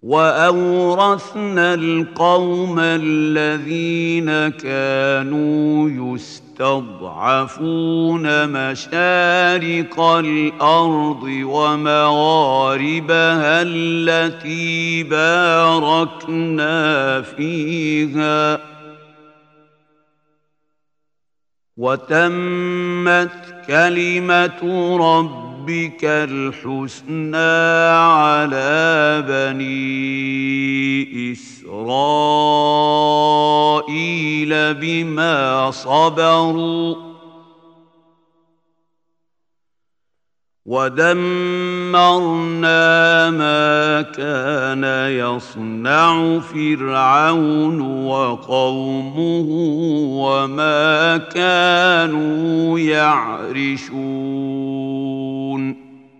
واورثنا القوم الذين كانوا يستضعفون مشارق الارض ومغاربها التي باركنا فيها وتمت كلمه ربك ربك الحسنى على بني اسرائيل بما صبروا ودمرنا ما كان يصنع فرعون وقومه وما كانوا يعرشون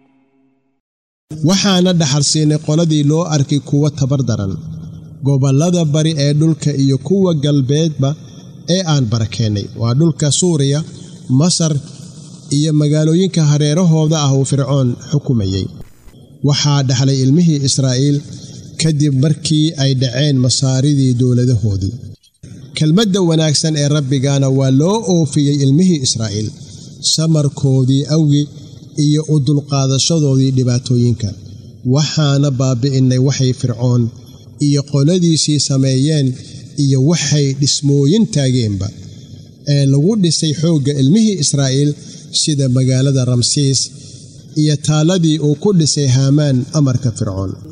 waxaana dhaxal siinay qoladii loo arkay kuwa tabar daran gobollada bari ee dhulka iyo kuwa galbeedba ee aan barakeennay waa dhulka suuriya masar iyo magaalooyinka hareerahooda ah uu fircoon xukumayey waxaa dhaxlay ilmihii israa'iil kadib markii ay dhaceen masaaridii dowladahoodii kelmadda wanaagsan ee rabbigana waa loo oofiyey ilmihii israa'iil samarkoodii awgi iyo u dulqaadashadoodii dhibaatooyinka waxaana baabi'innay waxay fircoon iyo qoladiisii sameeyeen iyo waxay dhismooyin taageenba ee lagu dhisay xoogga ilmihii israa'iil sida magaalada ramsiis iyo taalladii uu ku dhisay haamaan amarka fircoon